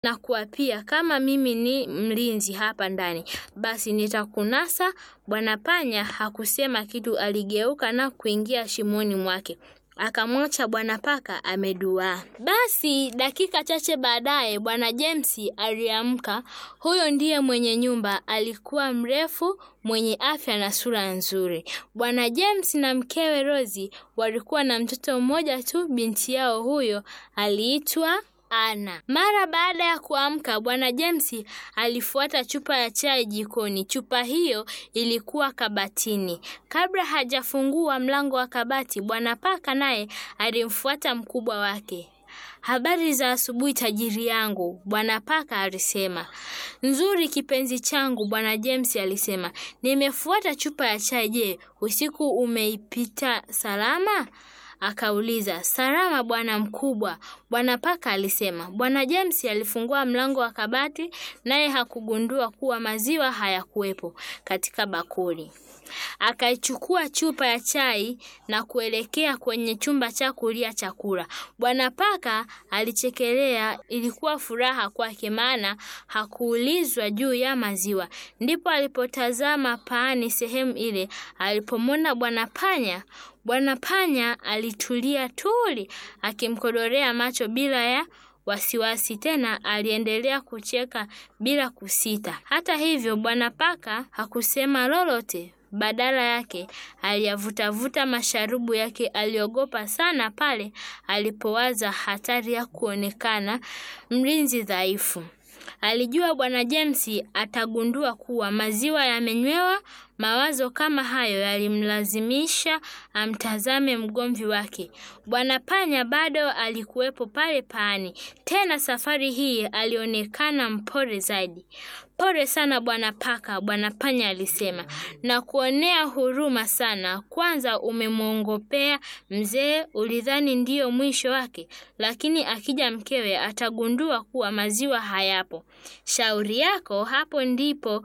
na kuapia kama mimi ni mlinzi hapa ndani, basi nitakunasa. Bwana Panya hakusema kitu, aligeuka na kuingia shimoni mwake akamwacha bwana paka ameduaa. Basi dakika chache baadaye bwana James aliamka. Huyo ndiye mwenye nyumba, alikuwa mrefu, mwenye afya na sura nzuri. Bwana James na mkewe Rozi walikuwa na mtoto mmoja tu, binti yao huyo aliitwa Ana. Mara baada ya kuamka, bwana James alifuata chupa ya chai jikoni. Chupa hiyo ilikuwa kabatini. Kabla hajafungua mlango wa kabati, bwana paka naye alimfuata mkubwa wake. Habari za asubuhi tajiri yangu, bwana paka alisema. Nzuri kipenzi changu, bwana James alisema. Nimefuata chupa ya chai. Je, usiku umeipita salama? Akauliza. Salama bwana mkubwa, bwana paka alisema. Bwana James alifungua mlango wa kabati, naye hakugundua kuwa maziwa hayakuwepo katika bakuli. Akaichukua chupa ya chai na kuelekea kwenye chumba cha kulia chakula. Bwana paka alichekelea, ilikuwa furaha kwake, maana hakuulizwa juu ya maziwa. Ndipo alipotazama paani sehemu ile, alipomwona bwana panya. Bwana panya alitulia tuli, akimkodorea macho bila ya wasiwasi. Tena aliendelea kucheka bila kusita. Hata hivyo, bwana paka hakusema lolote. Badala yake aliyavutavuta masharubu yake. Aliogopa sana pale alipowaza hatari ya kuonekana mlinzi dhaifu. Alijua bwana James atagundua kuwa maziwa yamenywewa. Mawazo kama hayo yalimlazimisha amtazame mgomvi wake. Bwana panya bado alikuwepo pale paani, tena safari hii alionekana mpole zaidi. Pole sana bwana paka, bwana panya alisema, na kuonea huruma sana. Kwanza umemwongopea mzee, ulidhani ndiyo mwisho wake, lakini akija mkewe atagundua kuwa maziwa hayapo. Shauri yako, hapo ndipo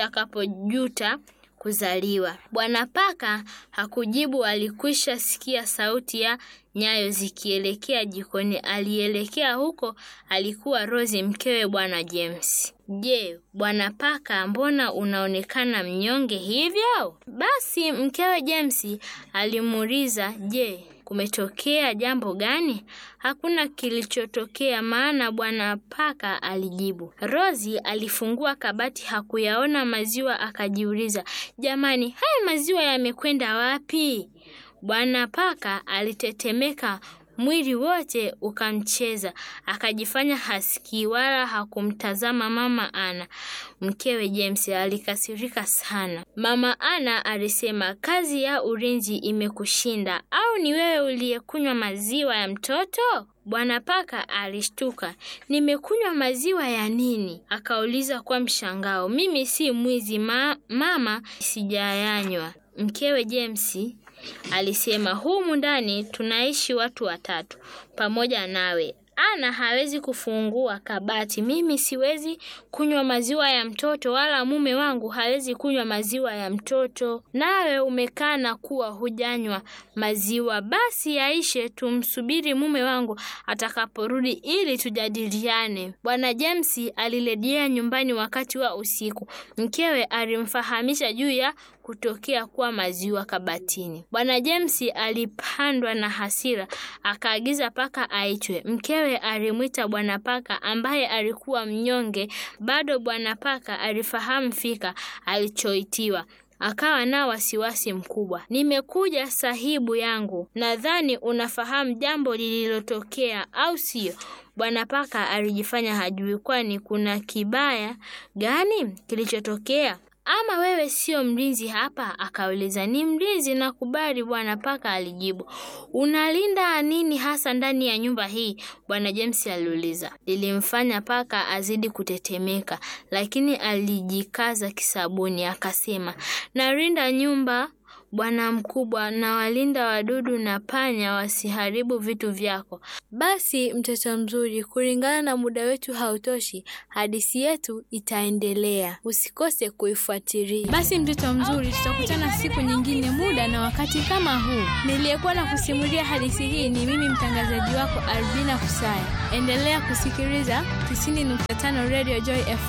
utakapojuta kuzaliwa. Bwana paka hakujibu, alikwisha sikia sauti ya nyayo zikielekea jikoni. Alielekea huko, alikuwa Rozi, mkewe bwana James. Je, bwana paka, mbona unaonekana mnyonge hivyo? Basi mkewe James alimuuliza, je, kumetokea jambo gani? Hakuna kilichotokea, maana bwana paka alijibu. Rozi alifungua kabati, hakuyaona maziwa, akajiuliza, jamani, haya maziwa yamekwenda wapi? Bwana paka alitetemeka, mwili wote ukamcheza, akajifanya hasikii wala hakumtazama mama Ana. Mkewe James alikasirika sana. Mama Ana alisema, kazi ya ulinzi imekushinda au ni wewe uliyekunywa maziwa ya mtoto? Bwana paka alishtuka. Nimekunywa maziwa ya nini? Akauliza kwa mshangao. Mimi si mwizi ma mama, sijayanywa. Mkewe James alisema, humu ndani tunaishi watu watatu pamoja nawe. Ana hawezi kufungua kabati. Mimi siwezi kunywa maziwa ya mtoto, wala mume wangu hawezi kunywa maziwa ya mtoto. Nawe umekana kuwa hujanywa maziwa. Basi yaishe, tumsubiri mume wangu atakaporudi ili tujadiliane. Bwana James alirejea nyumbani wakati wa usiku. Mkewe alimfahamisha juu ya kutokea kwa maziwa kabatini. Bwana James alipandwa na hasira, akaagiza paka aitwe. Mkewe alimwita bwana paka ambaye alikuwa mnyonge. Bado bwana paka alifahamu fika alichoitiwa akawa na wasiwasi mkubwa. Nimekuja sahibu yangu, nadhani unafahamu jambo lililotokea, au sio? Bwana paka alijifanya hajui, kwani kuna kibaya gani kilichotokea? Ama wewe sio mlinzi hapa? Akauliza. Ni mlinzi, nakubali, bwana paka alijibu. Unalinda nini hasa ndani ya nyumba hii? Bwana James aliuliza. Lilimfanya paka azidi kutetemeka, lakini alijikaza kisabuni, akasema, nalinda nyumba bwana mkubwa, na walinda wadudu na panya wasiharibu vitu vyako. Basi mtoto mzuri, kulingana na muda wetu hautoshi, hadithi yetu itaendelea. Usikose kuifuatilia. Basi mtoto mzuri, tutakutana siku nyingine, muda na wakati kama huu. Niliyekuwa na kusimulia hadithi hii ni mimi mtangazaji wako Albina Kusaya. Endelea kusikiliza 90.5 Radio Joy FM.